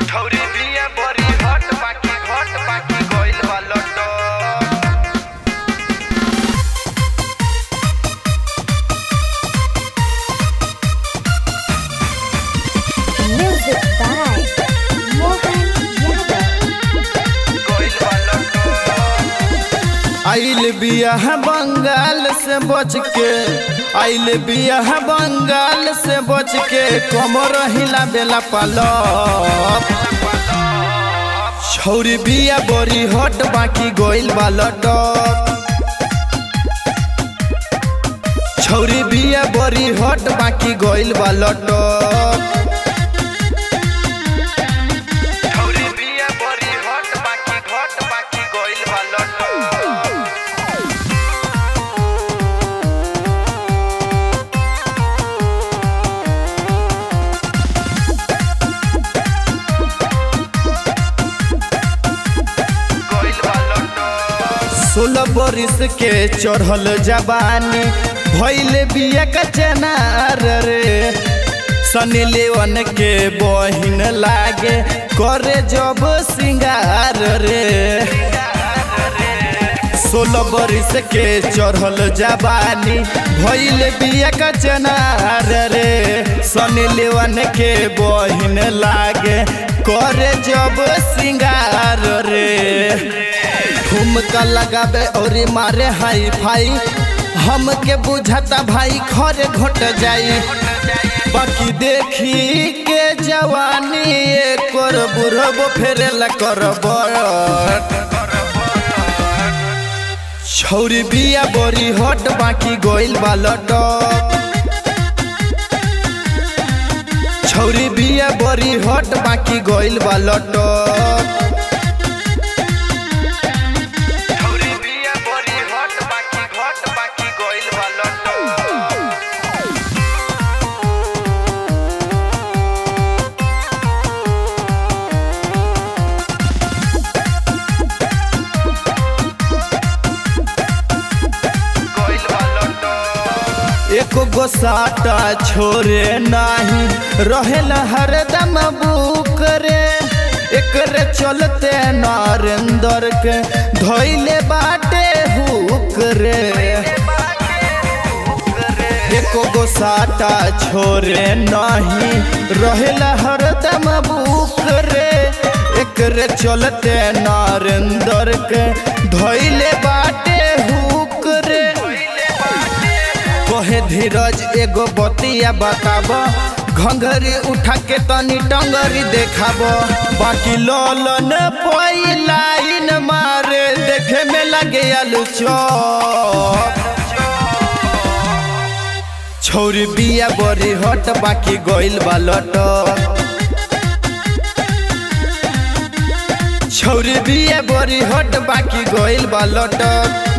छौरी बिया बड़ी हट बाकी घट बाकी गइल बा लटक Music by Mohan Yadav. गइल बा लटक आइल बिया बंगाल से बच के आइल बिया बंगाल से बच के कमर हिला बेला पालप छौरी बिया बड़ी हट बाकी गोइल बा लटक छौरी बिया बड़ी हट बाकी गोइल बा लटक छौरी बिया बड़ी हट बाकी घट बाकी गइल बा लटक गइल बा लटक सोलह बरिस के चढ़ल जवानी भैल बिया का चनार रे सनी लेवन के बहिन लागे करे जब सिंगार रे सोलह बरिस के चढ़ल जवानी भैल बिया का चनार रे सनी लेवन के बहिन लागे करे जब सिंगार रे ठुमका लगाबे और मारे हाई फाई हमके बुझाता भाई खरे घट जाई बाकी देखी के जवानी एक और बुढ़बो फेरेला करब छौरी बिया बड़ी हट बाकी गोइल बा लटक छौरी बिया बड़ी हट बाकी गोइल बा लटक छौरी बिया बड़ी हट बाकी घट बाकी गइल बा लटक गइल बा लटक एक गो साटा छोरे नाही रहेला हरदम बुक रे एकरे चलते नरेंद्र के धैले बाटे हुक रे एको गो साटा छोरे नाही रहेला हरदम बुक रे एकरे चलते नरेंद्र के धैले बाटे हुक रे कहे धीरज एगो बतिया बताब घंघरी उठा के तनी टंगरी देखाब बाकी ललन पई लाइन मारे देखे में लगे आलू चौक छौरी बिया बड़ी हट बाकी गइल बा लटक छौरी बिया बड़ी हट बाकी गइल बा लटक